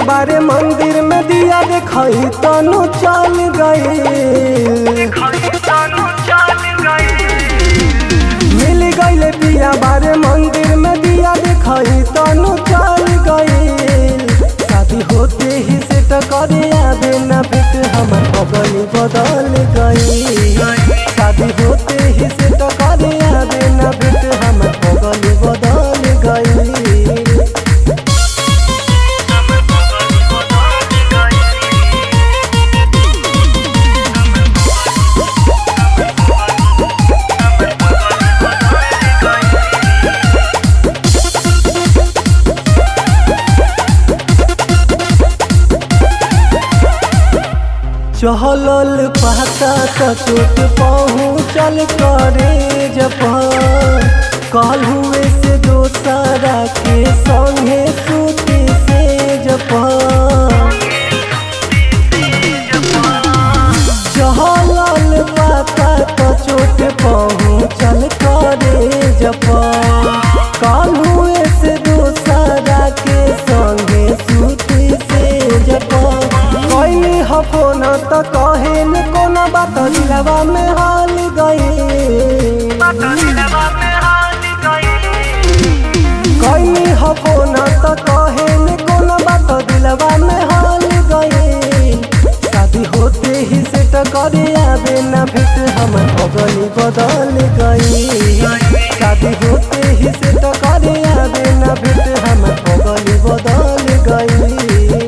बारे मंदिर में दिया देखई तनु चल गई मिल गईले पिया बारे मंदिर में दिया देखई तनु चल गई शादी होते ही से टकरे आवे ना भेट हमर बगली बदल गई शादी होते ही से टकरे आवे ना भेट हमर बगली बदल गई चहलल पाता त चोट पहुँचल करे जपान कल हुए से दोसरा के संगे सूती से जपान चहलल पाता त चोट पहुँचल करे जपान कल हुए से दोसरा के संगे सूती से जपान कैली हफोन त कहे न कोना बात दिलवा में हाल गई कैली हफोन त कहे न कोना बात दिलवा में हाल गई शादी होते ही से टकरे आवे ना भेट हमर अगली बदल गई शादी होते ही से टकरे आवे ना भेट हमर अगली बदल गई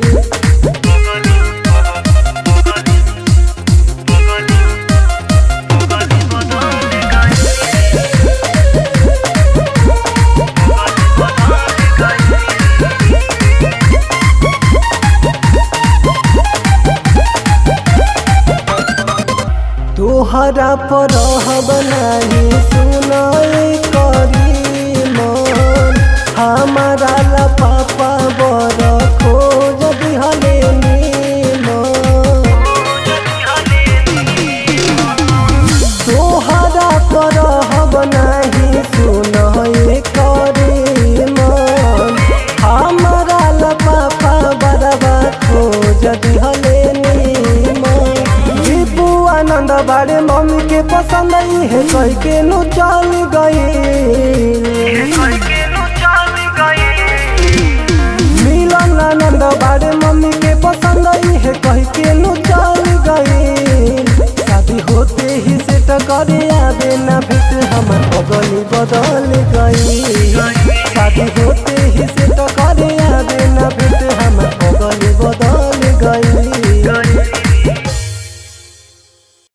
तोहरा पर बनाही सुनाई करी मन हमारा ला पापा बर खोज दिहले नीमन तोहरा पर बनाही सुनाई करी मन हमारा ला पापा बरबा खोज दिहले नीमन दीपू आनंद बारे मम्मी के पसंद आई है कह के नु चल गई मिलन आनंद बारे मम्मी के पसंद आई है कह के नु चल गई शादी होते ही से टकरे आवे ना भेट हमर बगली बदल गई शादी होते